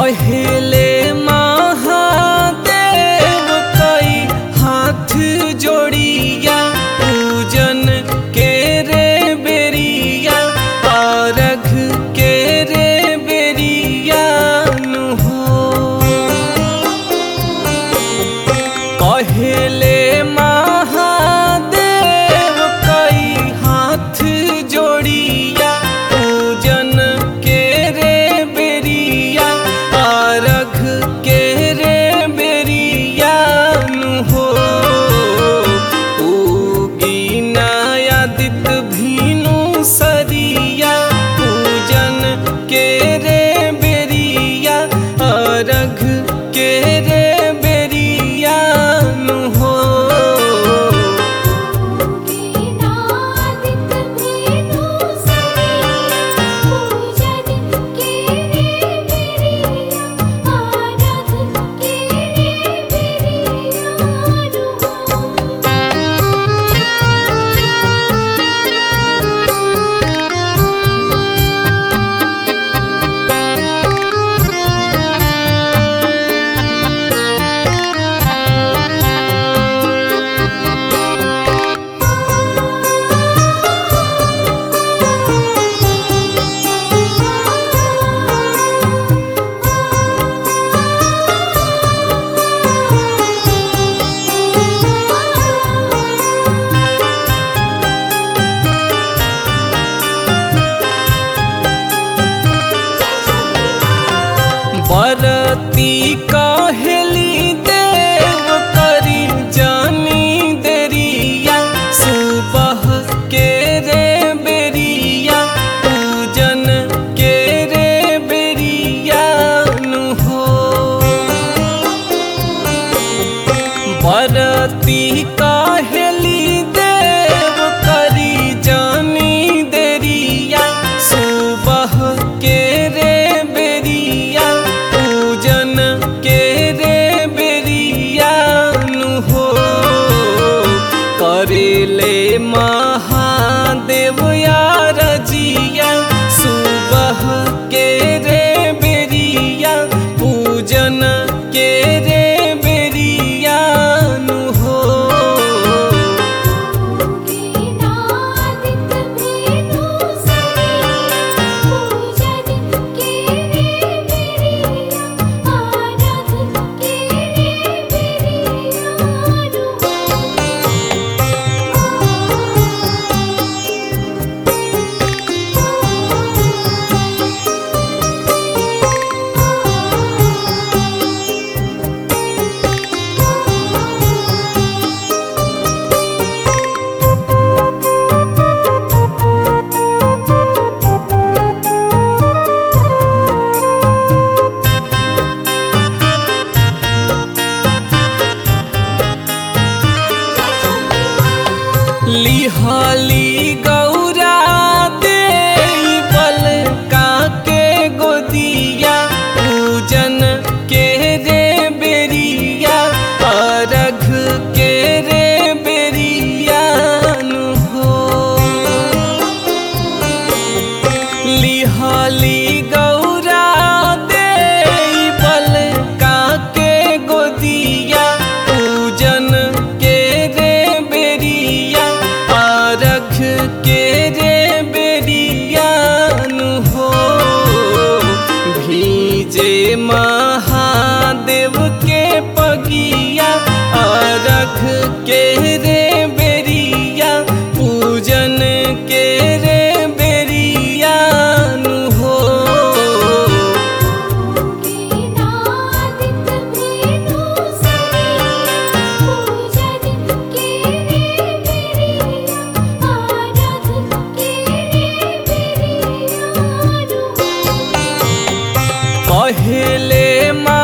पहले महादेव कई हाथ जोड़िया पूजन के रे बेरिया पारख के रे बेरिया नु हो कहले महादेव कई हाथ जोड़िया पूजन के रे बेरिया आरघ के रे बेरिया नु हो उगी नायादित भीनु सरिया पूजन के रे बेरिया अरघ के रे बेरिया नु हो नादित भेनु सरिया पूजन के रे बेरिया आरघ के रे बेरिया बरती कहली देव करी जानी देरिया सुबह के रे बेरिया पूजन के रे बेरिया नु हो बरती कहली देव करी जानी देरिया सुबह के रे बेरिया पूजन के रे बेरिया नु हो करेले महादेव यार जिया सुबह के रे बेरिया पूजन के रे बेरिया नु हो नादित भेनु सरिया पूजन के रे बेरिया आरघ के रे लिहाली गौरा दे बल काके गोदिया पूजन के रे बेरिया अरघ के रे बेरिया नु हो लिहाली गौरा दे बल काके गोदिया पूजन के रे बेरिया आरख के रे बेरिया नु हो भीजे महादेव के पगिया आरख के रे बेरिया पूजन के रे बेरिया नु हो नादित भेनु सरिया पूजन के रे बेरिया आरघ के रे बेरिया पहले मा